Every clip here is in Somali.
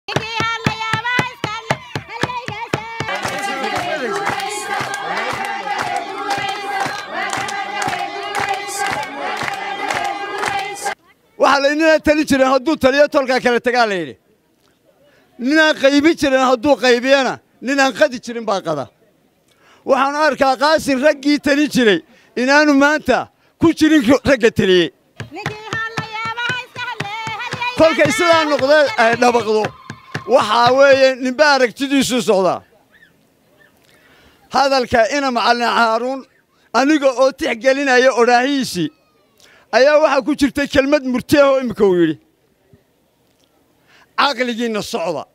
waxaa la ninaan tali jirin hadduu taliyo tolkaa kala tagaa la yidhi ninaan qaybin jirin hadduu qaybiyana ninaan qadi jirin baa qada waxaanu arkaa qaasin raggii tali jiray inaanu maanta ku jirin ragga teliyey kolkay sidaa noqdee ay dhabaqdo waxaa weeye ninba aragtidiisuu socdaa hadalka ina macallin haaruun aniga oo tixgelinaya odhaahihiisii ayaa waxaa ku jirtay kelmad murtiahoo iminka uu yidhi caqligiinna socda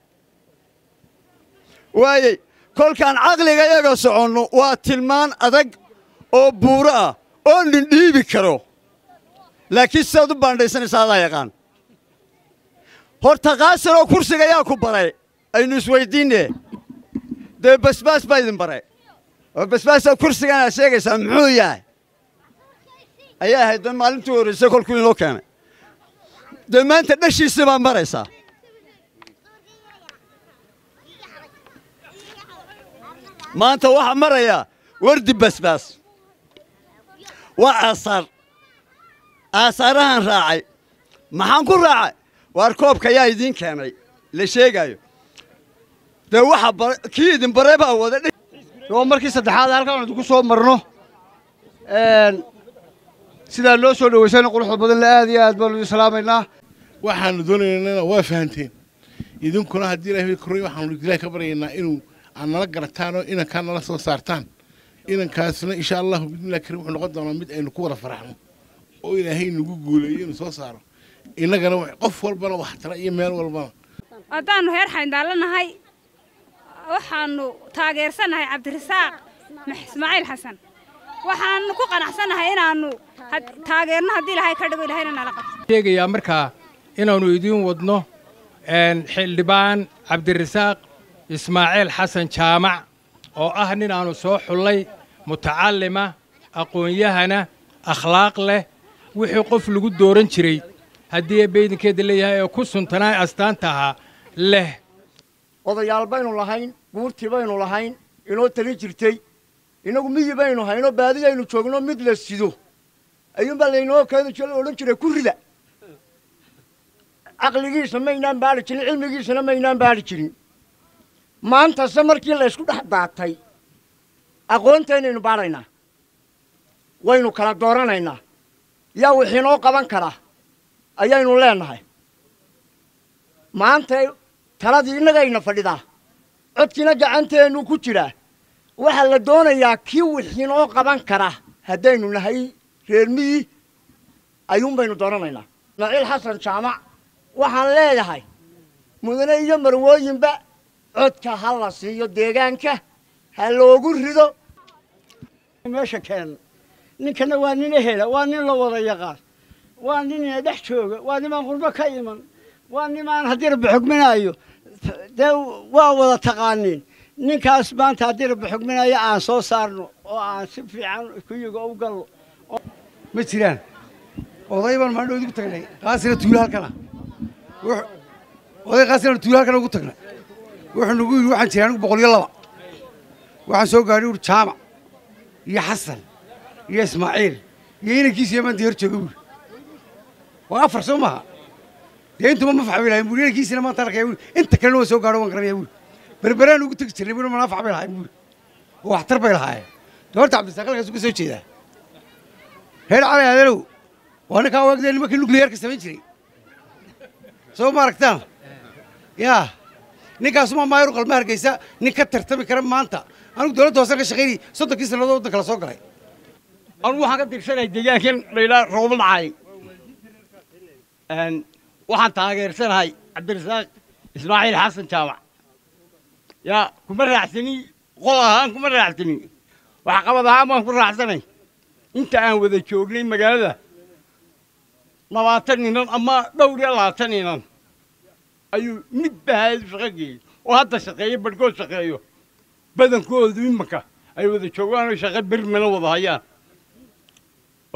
waayey kolkaan caqliga yaga soconno waa tilmaan adag oo buuro ah oo nin dhiibi karo laakiin sidaad u baandhaysanaysa adaa yaqaan horta qaasin oo kursiga yaa ku baray aynu isweyddiinne dee basbaas baa idin baray oo basbaasaa kursigan aad sheegaysaa muxuu yahay ayaa ahayd da maalintii horraysay kolkuu inoo keenay dee maanta dhashiisii baa maraysaa maanta waxaa marayaa wardi basbaas waa aasaar aasaarahan raacay maxaan ku raacay waar koobka yaa idiin keenay la sheegaayo dee waxa kii idin baray baa wada waa markii saddexaad halkaan idinku soo marno sidaa noo soo dhawaysana quruxda badan le aad iyo aad baanu idin salaamaynaa waxaanu doonaynana waa fahanteen idinkuna haddii ilahay korray waxaanu ilahay ka baryaynaa inuu aad nala garataan oo inankaa nala soo saartaan inankaasna insha allahu bidnillahi karim wuxuu noqon doonaa mid aynu ku wada faraxno oo ilaahay nagu guuleeyo inuu soo saaro innagana qof walbana waxtara iyo meel walbana haddaannu heer xayndaalanahay waxaannu taageersanahay cabdirasaaq ismaaciil xasan waxaannu ku qanacsannahay inaannu taageerno haddii ilaahay ka dhigo ilahayna nala qabto sheegayaa markaa inaannu idiin wadno xildhibaan cabdirasaaq ismaaciil xasan jaamac oo ah nin aannu soo xullay mutacallima aqoon-yahana akhlaaq leh wixii qof lagu dooran jiray haddii beydinkeeda leeyahay ee ku suntanaa astaanta ahaa leh odayaal baynu lahayn guurtii baynu lahayn inoo tali jirtay innagu miyi baynu hayno baadiyaynu joogno mid la sido ayuunbaa laynoo keeni jira odhan jiray ku rida caqligiisa maynaan baadhi jirin cilmigiisana maynaan baadhi jirin maantase markii laysku dhex daatay aqoontaynaynu baadhaynaa waynu kala dooranaynaa yaa wixiinoo qaban kara ayaynu leenahay maanta taladii innagayna fadhidaa codkiina gacanteennu ku jiraa waxaa la doonayaa kii wixiinoo qaban kara haddaynu nahay reer miyi ayuunbaynu dooranaynaa naciil xasan jaamac waxaan leeyahay mudane iyo marwooyinba codka ha la siiyo deegaanka ha loogu rido meesha keen ninkana waa nin ehela waa nin la wada yaqaan waa nin ina dhex jooga waa nimaan qurbo ka iman waa nimaan haddii rabbi xugminaayo dee waa wada taqaaniin ninkaas maanta haddii rabbi xugminaayo aan soo saarno oo aan si fiican kuyiga u galno ma jiraan oday baan maandhow idigu tagnay qaasina tuulo halkana oday qaasina tuulo halkana ugu tagnay wuxuu nagu yidhi waxaan jiray anigu boqol iyo laba waxaan soo gaadhay uri jaamac iyo xasan iyo ismaaciil iyo inankiisa iyo maanta hor jooga buuri waa afar soo maaha dee intuma ma fax bay lahayn buuri inankiisina maanta arkaya buuri inta kalena waan soo gaadho waan garanaya buuri berberaan ugu tegi jirnay buuri manaafac bay lahayn buuri oo waxtar bay lahaayeen dee horta cabdisaaq halkaas uga soo jeedaa reer cali adeelow waa ninkaa waagdee nimankii nukliyeerka samayn jiray soo ma aragtaan yaa ninkaasuma maayru qalma hargeysa nin ka tartami kara maanta anigu dowladda hoose ka shaqaynay soddonkii sannadood waddanka la soo galay anugu waxaan ka tirsanay deegaankan laydhaa roobo dhacay waxaan taageersanahay cabdirasaaq ismaaciil xasan jaamac yaa kuma raacsani qol ahaan kuma raacsani waxqabad ahaan baan ku raacsanay inta aan wada joognay magaalada labaatan inan ama dhowr iyo labaatan inan ayuu mid bahaadu shaqo geeyey oo hadda shaqeeyo badhkood shaqeeyo badankoodu imanka ay wada joogaan oo shaqo bermana wada hayaan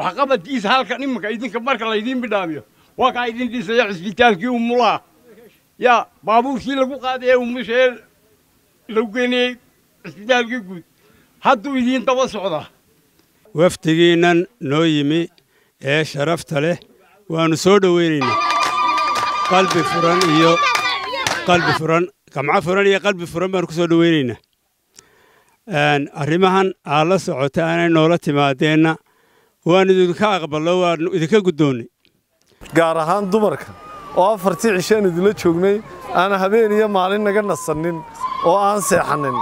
waxqabadkiisa halkan imanka idinka marka laydiin bidhaamiyo waa kaa idin dhisaya cisbitaalkii umulaha yaa baabuurkii lagu qaadaya umashee lagu geenayey cisbitaalkii guud hadduu idiin daba socdaa wafdigiinnan noo yimi ee sharafta leh waannu soo dhowaynaynaa qalbi furan iyo qalbi furan gamco furan iyo qalbi furan baannu ku soo dhowaynaynaa arrimahan aad la socota aanay noola timaadeenna waannu idinka aqballo waannu idinka guddoonnay gaar ahaan dumarka oo afartii cishaan idinla joognay aan habeen iyo maalin naga nasannin oo aan seexannin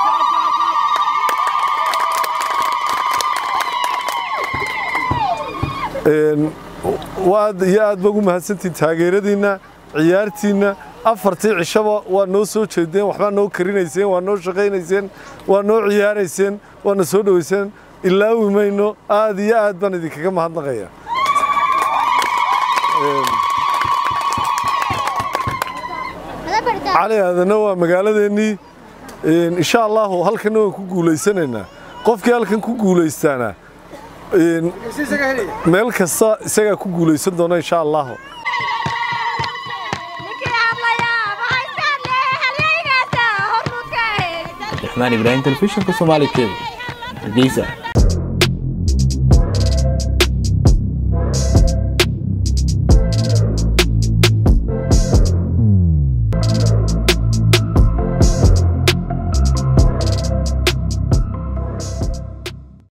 waad iyo aad ba ugu mahadsantihin taageeradiinna ciyaartiinna afartii cishaba waa noo soo jeedeen waxbaa noo karinayseen waa noo shaqaynayseen waa noo ciyaarayseen waana soo dhowayseen ilaawi mayno aad iyo aad baan idinkaga mahadnaqaya cali aadanna waa magaaladeennii insha allahu halkanna waan ku guulaysanaynaa qofkii halkan ku guulaystaana meel kasta isagaa ku guulaysan doona insha allahu abdiraxmaan ibraahim telefishinka soomaali kebl hargeysa